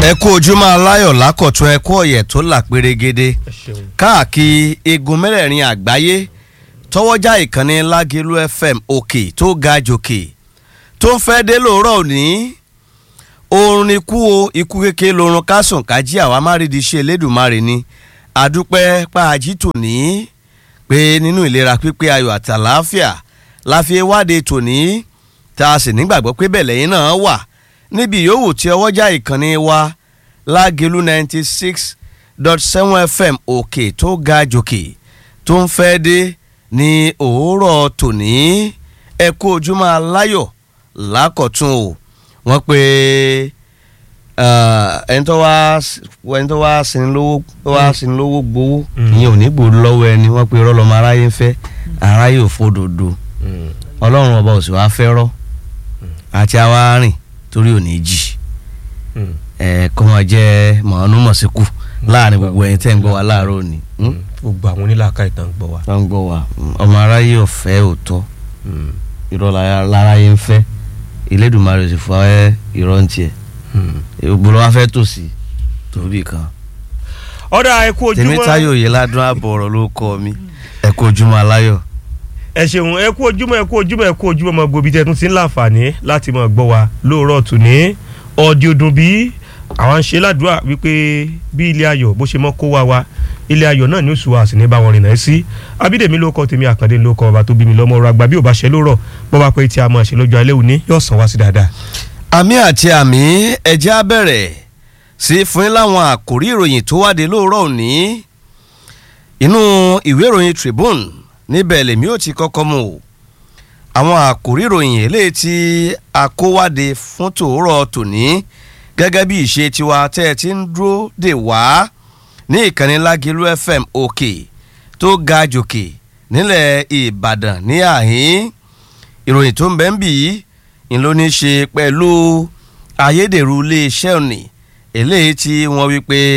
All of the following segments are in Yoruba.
ẹ kú ojúmọ́ aláyọ̀ lákọ̀tún ẹ kú ọ̀yẹ̀ tó là pérégede ẹ ṣeun. káàkiri igun mẹ́rẹ̀ẹ̀rin àgbáyé tọwọ́jà ìkànnì lágẹ̀lú fm òkè tó ga jòkè tó ń fẹ́ dé lóòrọ̀ òní oorun ni kú o ikú kékeré lorun kásùn kájí àwa má rí di ṣe elédùnmarè ni àdúpẹ́ pàájì tòní pé nínú ìlera pípé ayọ̀ àti àlàáfíà la fi wáde tòní tá a sì nígbàgbọ́ pé bẹ́ẹ̀ lẹ́yìn náà wà níbi yòówù tí ọwọ́jà ìkànnì wa lágẹ̀lú ninety six dot seven fm òkè tó ga jòkè tó ń fẹ́ dé ní òwúrọ̀ tòní ẹ kú ojúmọ́ aláyọ̀ lákọ̀tún o wọ́n pe ẹni tó wá ẹni tó wá sin lówó tó wá sin lówó gbowó ìyẹn ò ní gbòó lọ́wọ́ ẹni wọ́n pe rọ́lọ́mọ aráyé ń fẹ́ aráyé ò fòdòdó ọlọ́run ọba òsì wá fẹ́ rọ́ àti àwa rìn torí ò ní jì ẹ kọ́ máa jẹ́ mọ̀ọ́nú mọ̀síkù láàrin gbogbo ẹ̀yin tẹ́ ń gbọ́ wa láàárọ̀ òní. gbogbo àwọn onílàákà ìtàn gbọ́ wa. wọ́n ń gbọ́ wa ọmọ aráyé ọ̀fẹ́ òótọ́ irọ́ láráyé ń fẹ́ Elédùmarè sì fọ́ ẹ́ irọ́ ń tiẹ̀ gbogbo ló wá fẹ́ tòsí torí kan. ọ̀dà ẹ kú ojúmọ́ Tèmítáyọ̀ yìí ládùn àbọ̀ ọ̀rọ̀ ló kọ́ mi ẹ kú ojúmọ́ aláyọ̀. ẹ ṣeun ẹ kú ojúmọ́ ẹ kú ojúmọ́ ẹ kú ojúmọ́ ọmọ gbòbí tẹ́ tún ti ń láǹfààní láti máa gbọ́ wa lóòrọ̀ tòní ọ̀dì ọdún bí àwọn ń ṣe ládùúrà wípé bí ilé ayọ̀ bó ṣe mọ́ kó wa wa ilé ayọ̀ náà ní oṣù wa sì ní bá wọn rìnà sí abídèmí ló kọ tèmi àkàndé ló kọ ọba tó bí mi lọ́mọ ọ̀rọ̀ àgbà bí ò bá ṣe lórọ̀ bó bá pẹ́ tí a máa ṣe lọ́jọ́ alẹ́ òní yóò sàn wá sí dáadáa. àmì àti àmì ẹ̀jẹ̀ á bẹ̀rẹ̀ sí fún yín láwọn àkòrí ìròyìn tó wáde lóòrọ̀ òní inú ìwé ìròyìn Tribune níbẹ̀ lèmi ò ti kọ́kọ́ mú o àwọn àkòrí ìròyìn eléyìí tí a kó wáde fún tòórọ̀ tòní gẹ́gẹ́ bí ìṣe tiwa tẹ́ ẹ ti ń dúró dè wá ní ìkànnì Lágẹ̀lú FM òkè tó ga jòkè nílẹ̀ Ìbàdàn ní àhín ìròyìn tó ń bẹ ń bì í ń ló ní ṣe pẹ̀lú ayédèrú iléeṣẹ́ òní eléyìí tí wọ́n wí pé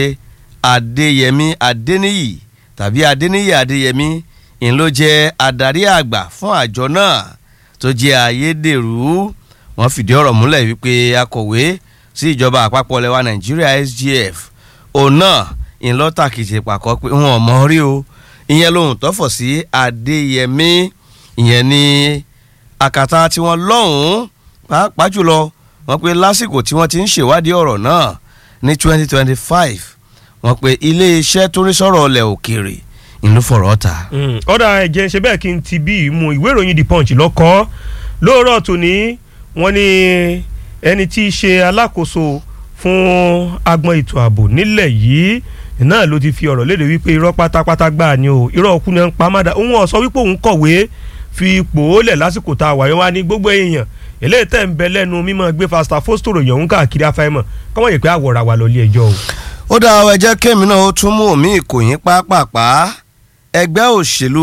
Adéyẹmí Adéníyì tàbí Adéníyì Adéyẹmí ń ló jẹ́ adarí àgbà fún àjọ náà tó jẹ́ ayédèrú wọ́n fìdí ọ̀rọ̀ múlẹ̀ wípé akọ̀wé sí ìjọba àpapọ̀ lẹwa Nàìjíríà SGF òun náà ń lọ tàkìtì pàkọ́ pé wọn ò mọ̀ rí o ìyẹn lòun tọ́fọ̀ sí Adéyẹmí ìyẹn ní àkàtà tí wọ́n lọ́hùn-ún pàápàá jùlọ wọ́n pe lásìkò tí wọ́n ti ń ṣèwádìí ọ̀rọ̀ náà ní 2025 wọ́n pe iléeṣẹ́ tó rí sọ̀rọ̀ ọlẹ̀ òkèèrè ìlú fọ̀rọ̀ ta. ọ̀dà ẹ̀jẹ̀ ṣe bẹ́ẹ̀ kí n ti bí ìmú ìwé ìròyìn The Punch lọ́kọ́ lóòrọ̀ tòní wọ́n ní ẹni tí í ṣe alákòóso fún agbọn ètò ààbò nílẹ̀ yìí náà ló ti fi ọ̀rọ̀ léde wípé irọ́ pátápátá gbà ni o irọ́ òkú ni ń pa mádà òun ọ̀ sọ wípé òun kọ̀wé fi ipò ó lẹ̀ lásìkò tá a wáyé wá ní gbogbo èèyàn eléyìí tẹ̀ ń bẹ lẹ́nu mímọ́ gbé fasta fóstòrò yẹn ń káàkiri afẹ́mọ̀ kọ́mọ̀ yìí pé àwọ̀ra wà lọ́lé ẹjọ́ o. ó dá ọ ẹjẹ́ kémi náà ó tún mú omi ìkòyín pápápá ẹgbẹ́ òṣèlú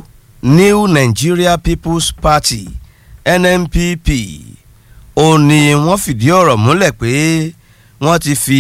New Nigeria People's Party NNPP ó ní wọ́n fìdí ọ̀rọ̀ múlẹ̀ pé wọ́n ti fi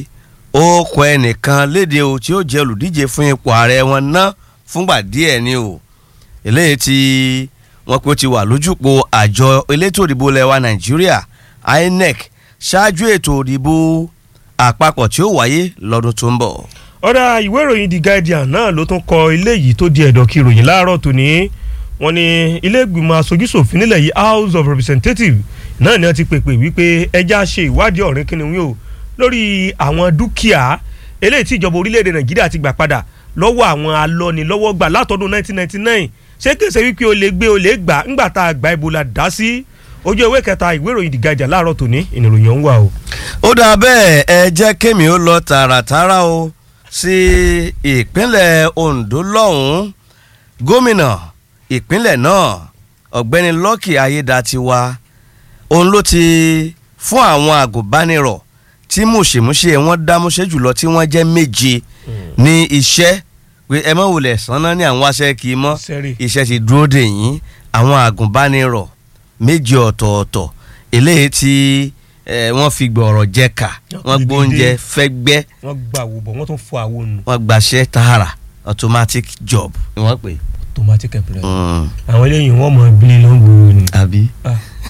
ókọ ẹnìkan léde o tí ó jẹ́ olùdíje fún ipò ààrẹ wọn ná fúngbà díẹ̀ ni o eléyìí tí wọ́n pé ó ti wà lójúpò àjọ elétò òdìbò lẹwa Nàìjíríà INEC ṣáájú ètò òdìbò àpapọ̀ tí ó wáyé lọ́dún tó ń bọ̀. ọ̀dà ìwé ìròyìn The Guardian náà ló tún kọ eléyìí tó di ẹ̀dọ̀ kí ìròyìn láàárọ̀ tòní wọ́n ní ilé ìgbìmọ̀ aṣojúṣòfin nílẹ̀ yìí House of Representatives náà ni wọ́n ti pèpè wípé ẹja ṣe ìwádìí ọ̀rìn kìnìún o lórí àwọn dúkìá eléyìí tí ìjọba orílẹ̀-èdè Nàìjíríà ti gbà padà lọ́wọ́ àwọn alọ́nilọ́wọ́gbà látọdún 1999 ṣé kèsè wípé o lè gbé o lè gbà ńgbà tá a gba Ebola dá sí ojú ewé kẹta ìwé ìròyìn The Guardian láàárọ̀ tòní ìnìròyìn ọ̀hún wà o. ó dà bẹ́ẹ̀ ẹ jẹ́ kémi ó lọ tààràtàrà o sí ìpínlẹ̀ Ondo lọ́hùn-ún gómìnà ìpínlẹ̀ náà ọ̀gbẹ́ni Lucky Ayédatiwa òun ló ti fún àwọn àgùnbánirọ̀ tí mùsèmùsè wọn dámúṣe jùlọ tí wọ́n jẹ́ méje ní iṣẹ́ pé ẹ mọ̀ wulẹ̀ sanná ní àwọn aṣẹ́ kì í mọ́ iṣẹ́ ti dúró dè yín àwọn àgùnbánirọ̀ méje ọ̀tọ̀ọ̀tọ̀ eléyìí tí wọ́n fi gbọ̀rọ̀ jẹ́ka wọ́n gbóúnjẹ fẹ́gbẹ́ wọ́n gbà wò bọ̀ wọ́n tún fọ àwọn nù. wọ́n gbaṣẹ́ tààrà automatic job ni wọ́n pè. automatic employment àwọn eléyìí wọ́n mọ ìbílẹ̀ ló ń gbòòrò ni. àbí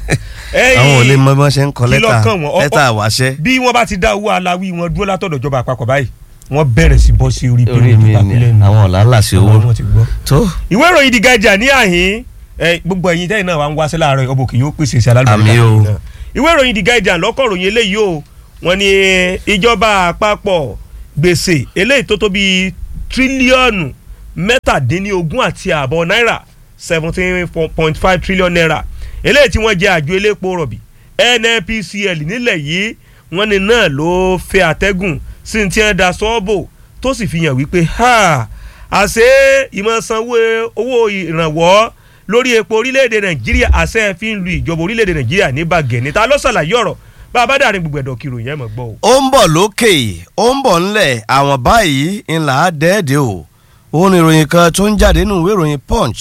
àwọn ò lè mọ bí wọ́n ṣe ń kọ kí lẹ́tà lọ́kàn wọn? Ọ- lẹ́tà àwáṣẹ́. bí wọ́n bá ti dá owó aláwí wọn dúró látọ̀dọ̀ ìjọba àpapọ̀ báyìí wọ́n bẹ̀rẹ̀ sí bọ́ sí orí orí mi ni àwọn ọ̀làlà sí owó wọn ti gbọ́. tó ìwé ìròyìn The Guardian ní àhín ẹ, gbogbo ẹ̀yin tẹ́yìn náà wà ń wáṣẹ́ láàárọ̀ ọbọ̀ kì yóò pèsè sí alálùbọ̀lẹ̀ Àmì o. náà. ìwé ìròyìn The Guardian lọ́kọ̀ ròyìn eléyìí o wọ́n ní ìjọba àpapọ̀ gbèsè eléyìí tó tó bíi tírílíọ̀nù mẹ́tàdínlógún àti ààbọ̀ náírà seventeen point five trillion naira eléyìí tí wọ́n jẹ àjọ elépo rọ̀bì NNPCL nílẹ̀ yìí wọ́n ní náà ló fẹ́ àtẹ́gùn sí ní tí wọ́n da sọ́ọ̀bù tó sì fi hàn wípé ha àṣé ìmọ̀sánwó owó ìrànwọ́ lórí epo orílẹ̀-èdè nàìjíríà àṣẹ fi ń lu ìjọba orílẹ̀-èdè nàìjíríà ní bàgẹ́ níta ló ṣàlàyé ọ̀rọ̀ bá a bá dàrin gbogbo ẹ̀dọ̀ kiri òyìn ẹ̀ mọ̀ gbọ́ o. ó ń bọ̀ lókè ó ń bọ̀ ńlẹ̀ àwọn báyìí ńlá dẹ́ẹ̀dẹ́ o òun ni ìròyìn kan tó ń jáde nínú ìwé ìròyìn punch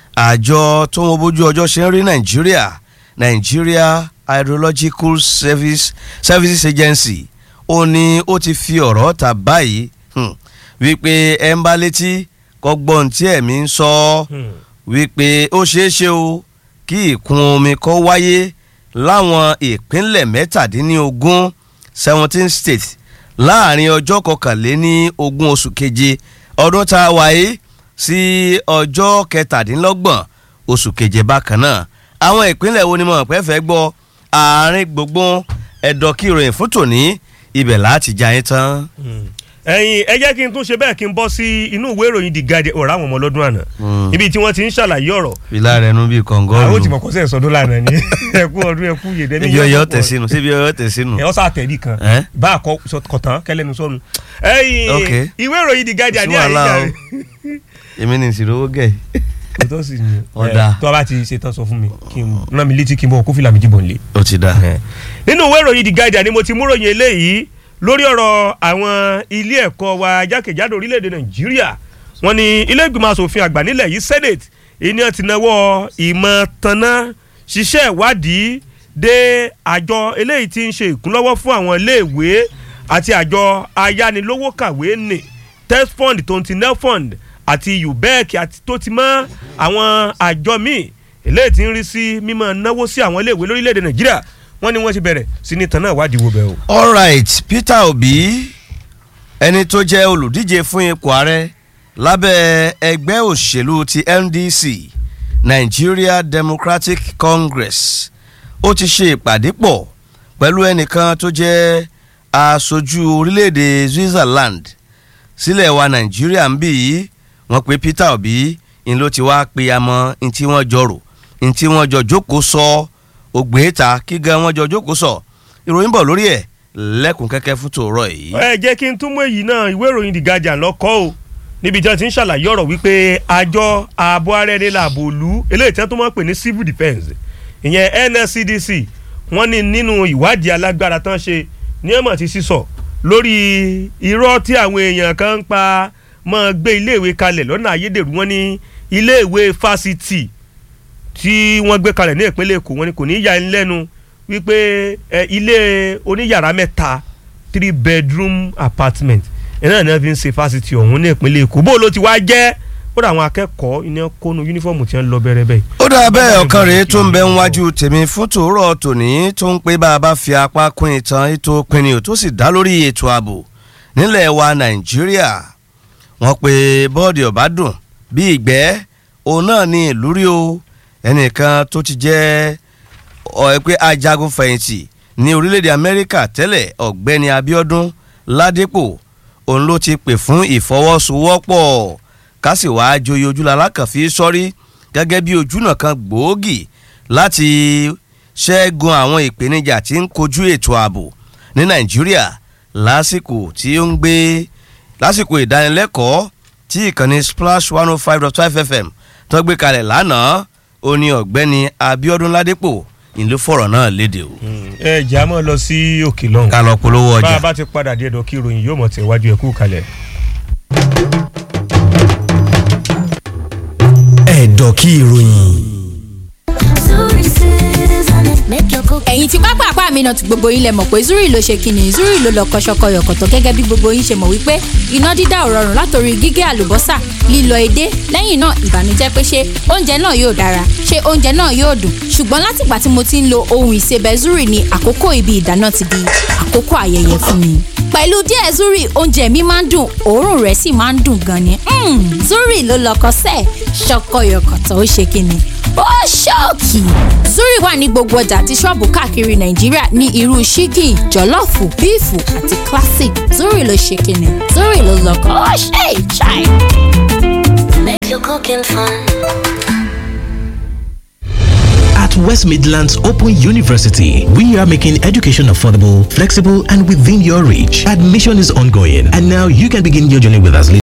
àjọ tó ń wo bójú ọjọ́ ṣe ń rí nàìjíríà Nigeria Hydrological Service Services Agency ó ní ó ti fi ọ̀rọ̀ ta báyìí hmm, wípé ẹ̀ ń bá létí kọ́gbọ́n tí ẹ̀mí ń sọ ọ́ wípé ó ṣeé ṣe o kí ìkún omi kó wáyé láwọn ìpínlẹ̀ mẹ́tàdínlógún seventeen states láàrin ọjọ́ kọkànléní ogún oṣù keje ọdún tá a wáyé sí ọjọ́ kẹtàdínlọ́gbọ̀n oṣù keje bákan náà àwọn ìpínlẹ̀ wo ni mo pẹ́ fẹ́ gbọ́ àárín gbogbo ẹ̀dọ̀ kí ìròyìn fún tòní ibẹ̀ láti já yín tán. ẹ̀yin ẹ jẹ́ kí n tún ṣe bẹ́ẹ̀ kí n bọ́ sí inú ìwé ìròyìn The Guardian ọ̀rọ̀ àwọn ọmọ ọlọ́dún àná Mm. ibi tí wọ́n ti ń ṣàlàyé ọ̀rọ̀ ìlà rẹ̀ nu bíi àwọn kọ̀ǹgọ́ọ̀lù tí mo kọ́ sẹ́ sọdún lánàá ni ẹkú ọdún ẹkú yèdè níbi ọyọ́ tẹ̀ sínú síbi ọyọ́ tẹ̀ sínú. ẹ ọ́sà àtẹ̀rí kan Ẹ́? bá a kọ sọ- kọ̀tán kẹlẹ́nu sọnù. ẹ̀yin Ok. ìwé ìròyìn The Guardian ní Sí wàhálà àyíká o. rẹ̀ èmi ní ìṣirò owó gẹ̀. kò tó sì ní Ọ̀dà. ẹ, tó a bá ti ṣe tán sọ fún mi kí n rán mi létí kí n bọ̀ kó fìlà méjì bọ̀ nílé. ó ti dà. nínú ìwé ìròyìn The Guardian ni mo ti mú ròyìn eléyìí lórí ọ̀rọ̀ àwọn ilé ẹ̀kọ́ wa jákèjádò orílẹ̀-èdè Nàìjíríà wọ́n ní ilé ìgbìmọ̀ asòfin àgbà nílẹ̀ yìí Senate ìní ti náwó ìmọ̀ tanná ṣiṣẹ́ ìwádìí dé àjọ eléyìí tí ń ṣe ìkúnlọ́wọ́ fún àwọn iléèwé àti àjọ ayánilówó kàwé nì TESFund tó ń ti NELFund àti UBEC àti tó ti mọ́ àwọn àjọ míì eléyìí tí ń rí sí mímọ́ náwó sí àwọn iléèwé lórílẹ̀‐èdè Nàìjíríà wọ́n ní wọ́n ti bẹ̀rẹ̀ sí ní tanná ìwádìí wo bẹ́ẹ̀ o. alright Peter Obi ẹni tó jẹ́ olùdíje fún ipò ààrẹ lábẹ́ ẹgbẹ́ òṣèlú ti NDC Nigeria Democratic Congress ó ti ṣe ìpàdé pọ̀ pẹ̀lú ẹnìkan tó jẹ́ aṣojú orílẹ̀-èdè Switzerland sílẹ̀ wa Nàìjíríà ń bì yìí wọ́n pe Peter Obi ń ló ti wá pe amọ̀ ní tí wọ́n jọ rò ní tí wọ́n jọ jókòó sọ ògbé ta kí gan wọ́n jọ jókòó sọ ìròyìn bọ̀ lórí ẹ̀ lẹ́kùn kẹ́kẹ́ fún tòórọ́ yìí. ẹ jẹ́ kí n tún mú èyí náà ìwé ìròyìn The Guardian lọ́kọ́ o níbi tí wọ́n ti ń ṣàlàyé ọ̀rọ̀ wípé àjọ ààbò ara ẹni làbò òlu eléyìí tí wọ́n tún máa ń pè ní civil defence ìyẹn NSCDC wọ́n ní nínú ìwádìí alágbára tán ṣe ní ẹ̀mọ̀ ti sísọ lórí irọ́ tí àwọn èèyàn kan ń pa máa gbé iléèwé kalẹ̀ lọ́nà ayédèrú wọ́n ní iléèwé fásitì tí wọ́n gbé kalẹ̀ ní ìpínlẹ̀ Èkó wọ́n ní kò ní yà ń lẹ́nu wípé ẹ, ilé oníyàrá mẹ́ta three bedroom apartment ẹ náà ní wọ́n fi ń ṣe fásitì ọ̀hún ní ìpínlẹ̀ Èkó bó ló ti wá jẹ́ ó dà àwọn akẹ́kọ̀ọ́ iná kónú yúnífọ̀mù tí wọ́n lọ bẹ̀rẹ̀ bẹ́ẹ̀. ó dà bẹ́ẹ̀ ọ̀kan rèé tó ń bẹ níwájú tèmi fún tòórọ́ tòní tó ń pé bá a bá fi apá kún ìtàn ètò pinnu tó sì dá lórí ètò ààbò nílẹ̀ wa Nàìjíríà wọ́n pe bọ́ọ̀dì ọ̀bádùn bí ìgbẹ́ òun náà ní ìlú rí o ẹnìkan tó ti jẹ́ ọ̀ ẹ pé ajagun fẹ̀yìntì ní orílẹ̀-èdè Amẹ́ríkà tẹ́lẹ̀ ọ̀gbẹ́ni Abíọ́dún Ládépò òun ló ti pè fún ìfọwọ́sowọ́pọ̀ kásì wàá joyè ojúlala kan fi sọ́rí gẹ́gẹ́ bí ojúnà kan gbòógì láti ṣẹ́gun àwọn ìpèníjà tí ń kojú ètò ààbò ní Nàìjíríà lásìkò tí ó ń gbé lásìkò ìdánilẹ́kọ̀ọ́ tí ìkànnì Splash one oh five dot five FM tó gbé kalẹ̀ lánàá ó ní ọ̀gbẹ́ni Abíọ́dún Ládépò ìlú fọ̀rọ̀ náà léde o. ẹ jẹ́ àmọ́ lọ sí òkè lọ́hùn. ká lọ polówó bá ọjà. a bá ti padà dé ẹ̀dọ̀ kí ìròyìn yóò mọ̀ tẹ̀ wájú ẹ̀kú kalẹ̀. ẹ̀dọ̀ kí ìròyìn. ẹ̀yin tí pápá àpá mi náà ti gbogbo yín lẹ mọ̀ pé zuri ló ṣe kíni zuri ló lọ kọ́ṣọ́kọ́ yọ̀kọ̀tọ̀ gẹ́gẹ́ bí gbogbo yín ṣe mọ̀ wípé iná dídá ò rọrùn látòrí gígé àlùbọ́sà lílọ edé lẹ́yìn náà ìbànújẹ́ pé ṣé oúnjẹ náà yóò dára ṣé oúnjẹ náà yóò dùn ṣùgbọ́n látìgbà tí mo ti ń lo ohun ìsebẹ̀ zuri ni àkókò ibi ìdáná ti di àkókò ayẹyẹ fún mi pẹ̀lú díẹ̀ zuri oúnjẹ mi máa ń dùn òórùn rẹ̀ sì máa ń dùn gan ni Mm, zuri ló lọkọ sẹ́ẹ̀ ṣọkọyọkọ̀tọ̀ ó ṣe kíni ó ṣọ́ọ̀kì zuri wà ní gbogbo ọjà àti ṣọ́ọ̀bù káàkiri nàìjíríà ní irú ṣíkì jọ̀lọ́ọ̀fù bíìfù àti classic zuri ló ṣe kíni zuri ló lọkọ ó ṣe ìṣàì. Make your cooking fun. At West Midlands Open University, we are making education affordable, flexible, and within your reach. Admission is ongoing, and now you can begin your journey with us.